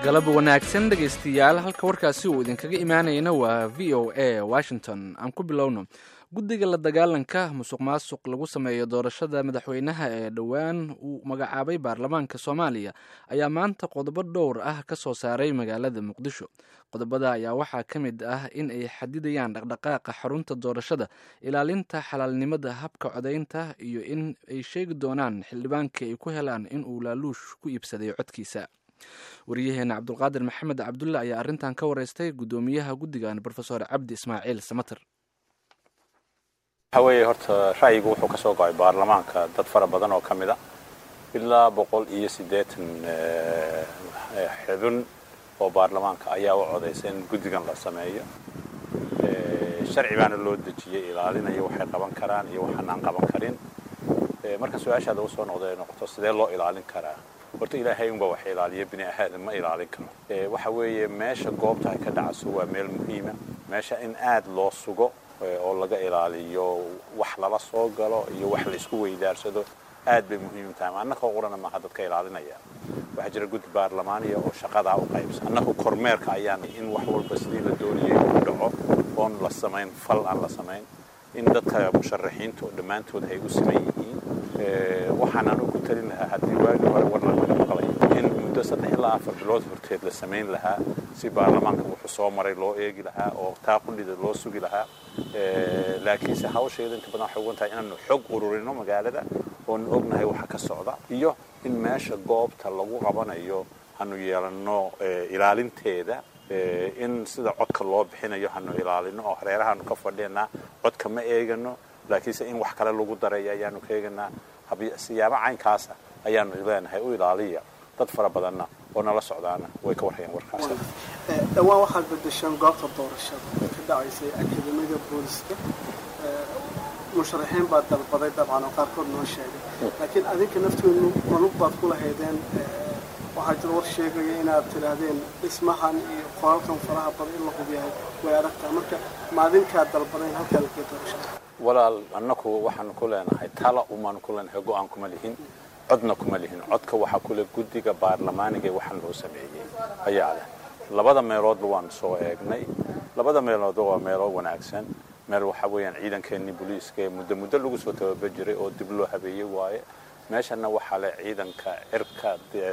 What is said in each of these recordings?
galab wanaagsan dhegaystayaal halka warkaasi uu idinkaga imaanayana waa v o a washington aan ku bilowno guddiga la dagaalanka musuq maasuq lagu sameeyo doorashada madaxweynaha ee dhowaan uu magacaabay baarlamaanka soomaaliya ayaa maanta qodobo dhowr ah ka soo saaray magaalada muqdisho qodobada ayaa waxaa ka mid ah in ay xadidayaan dhaqdhaqaaqa xarunta doorashada ilaalinta xalaalnimada habka codaynta iyo in ay sheegi doonaan xildhibaankii ay ku helaan in uu laaluush ku iibsaday codkiisa wariyaheena cabdulqaadir maxamed cabdulle ayaa arrintan ka wareystay guddoomiyaha guddigan rofesor cabdi ismaaciil samater waxa weeye horta ra'yigu wuxuu ka soo go'ay baarlamaanka dad fara badan oo ka mid a ilaa boqol iyo siddeetan xubin oo baarlamaanka ayaa u codaysa in guddigan la sameeyo sharci baana loo dejiyey ilaalinaya waxay qaban karaan iyo waxaan aan qaban karin marka su-aashaada u soo noqda ay noqoto sidee loo ilaalin karaa horta ilaahay unba wax ilaaliya bini aadam ma ilaalin karo waxa weeye meesha goobta ay ka dhacayso waa meel muhiima meesha in aad loo sugo oo laga ilaaliyo wax lala soo galo iyo wax la isku weydaarsado aad bay muhiim tahay annakoo qurana maaha dadka ilaalinaya waxaa jira guddi baarlamaaniya oo shaqadaa u qaybsan annaku kormeerka ayaan in wax walba sidii la doonayay u dhaco oon la samayn fal aan la samayn in dadka musharaxiinta oo dhammaantood ay u siman yihiin waxaan anu ku talin lahaa haddii waagii hore war laga maqlay in muddo saddex ilaa afar bilood horteed la samayn lahaa si baarlamaanka wuxuu soo maray loo eegi lahaa oo taa qudhida loo sugi lahaa laakiinse hawsheeda inta badan waxay ugan tahay inaanu xog ururino magaalada oonu ognahay waxa ka socda iyo in meesha goobta lagu qabanayo hanu yeelanno ilaalinteeda in sida codka loo bixinayo hanu ilaalino oo hareerahaanu ka fadhinaa codka ma eegano laakiinse in wax kale lagu daray ayaanu ka eeganaa siyaabo caynkaasa ayaanu leenahay u ilaaliya dad fara badanna oo nala socdaana way ka warhayaan warkaas dhawaan waxaad bedesheen goobta doorashada ee ka dhacaysay akademiyada booliska musharaxiin baad dalbaday dabcan oo qaarkood noo sheegay laakiin adinka nafteenu manug baad ku lahaydeen waxaa jira war sheegaya inaad tidhaahdeen dhismahan iyo qolalkan faraha badan in la hubyahay way aragtaa marka maadinkaad dalbadayn halkaa lakee doorashada walaal annaku waxaanu ku leenahay tala umaanu ku leenahay go-aan kuma lihin codna kuma lihin codka waxaa kule guddiga baarlamaaniga waxaan loo sameeyey ayaa leh labada meeloodba waanu soo eegnay labada meeloodba waa meelo wanaagsan meel waxaa weeyaan ciidankeenii booliiska ee muddo muddo lagu soo tababar jiray oo dib loo habeeyey waaye meeshana waxaa leh ciidanka cirka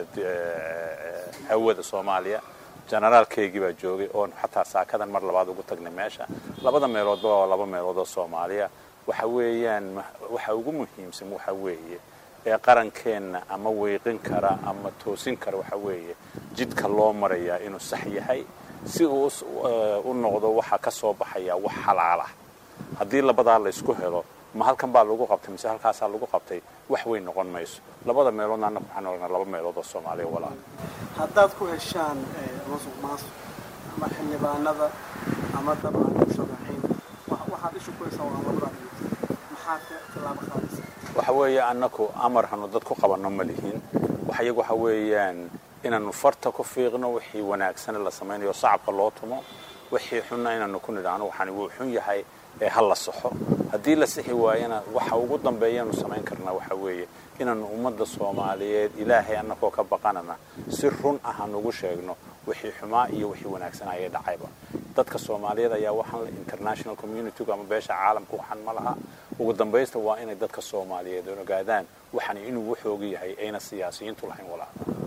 hawada soomaaliya generaalkeygii baa joogay oon xataa saakadan mar labaad ugu tagnay meesha labada meeloodba waa laba meelood oo soomaaliya waxa weeyaan waxa ugu muhiimsan waxa weeye ee qarankeenna ama weyqin kara ama toosin kara waxa weeye jidka loo marayaa inuu sax yahay si uu u noqdo waxa ka soo baxaya wax xalaalah haddii labadaa laysku helo ma halkan baa lagu qabtay mise halkaasaa lagu qabtay wax weyn noqon mayso labada meeloodna annaku waxaan ognaa laba meelood oo soomaaliya walaal haddaad ku heshaan musuq maasuq ama xildhibaanada ama dabcan musharaxiin waxaad ishu ku heshaan waa labada maxaad tilaabo qaadaysa waxa weeye annaku amar hanu dad ku qabanno ma lihin waxyagu waxa weeyaan inaanu farta ku fiiqno wixii wanaagsane la samaynayo sacabka loo tumo wixii xunna inaanu ku nidhaahno waxaan wuu xun yahay ee ha la saxo haddii la sixi waayana waxa ugu dambeeyaanu samayn karnaa waxa weeye inaanu ummadda soomaaliyeed ilaahay annakoo ka baqanana si run ah aan ugu sheegno wixii xumaa iyo wixii wanaagsan ayay dhacayba dadka soomaaliyeed ayaa waxaan international communitygu ama beesha caalamka waxaan ma laha ugu dambaysta waa inay dadka soomaaliyeed ogaadaan waxaan inuu waxooga yahay ayna siyaasiyiintu lahayn walaa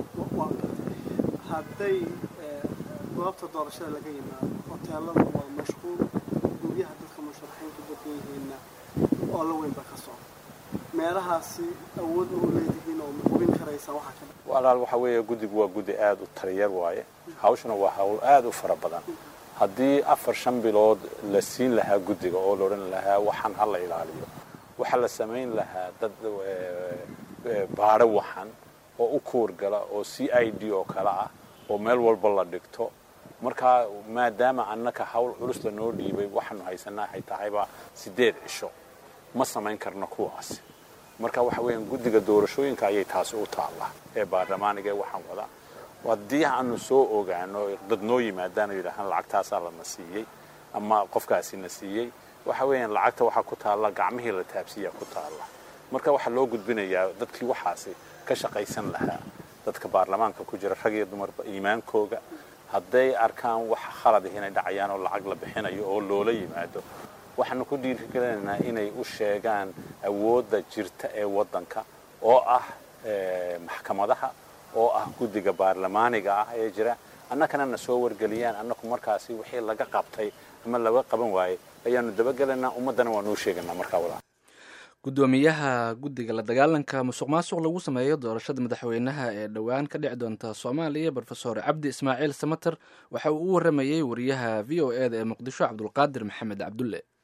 hadday goobta doorashada laga yimaado hoteelada waa mashquul guryaha dadka musharaxiintu badan yihiinna oo la weyn ba ka socda meelahaasi awood ma u leedihiin oo ma hubin karaysaa waxaa ka dha walaal waxa weeye guddigu waa guddi aada u taliyar waaye hawshuna waa hawl aada u fara badan haddii afar shan bilood la siin lahaa guddiga oo la odhan lahaa waxaan ha la ilaaliyo waxaa la samayn lahaa dad baadho waxan oo u kuurgala oo c i d oo kale ah oo meel walba la dhigto markaa maadaama annaka hawl culus lanoo dhiibay waxaanu haysanaa waxay tahayba siddeed cisho ma samayn karno kuwaasi marka waxa weeyaan guddiga doorashooyinka ayay taasi u taallaa ee baarlamaaniga ee waxaan wada haddii aanu soo ogaano dad noo yimaadaan oo yidhaahaan lacagtaasaa lana siiyey ama qofkaasi na siiyey waxa weeyaan lacagta waxaa ku taalla gacmihii la taabsiiyaa ku taalla marka waxaa loo gudbinayaa dadkii waxaasi ka shaqaysan lahaa dadka baarlamaanka ku jira rag iyo dumarba iimaankooga hadday arkaan wax khalad ah inay dhacayaan oo lacag la bixinayo oo loola yimaado waxaanu ku dhiirigelinaynaa inay u sheegaan awoodda jirta ee waddanka oo ah maxkamadaha oo ah guddiga baarlamaaniga ah ee jira annakana na soo wargeliyaan annaku markaasi wixii laga qabtay ama laga qaban waayey ayaanu dabagelaynaa ummaddana waanu u sheegaynaa markaa walaa guddoomiyaha guddiga la dagaalanka musuq maasuq lagu sameeyo doorashada madaxweynaha ee dhowaan ka dhici doonta soomaaliya brofesor cabdi ismaaciil samater waxa uu u waramayey wariyaha v o e da ee muqdisho cabdulqaadir maxamed cabdulle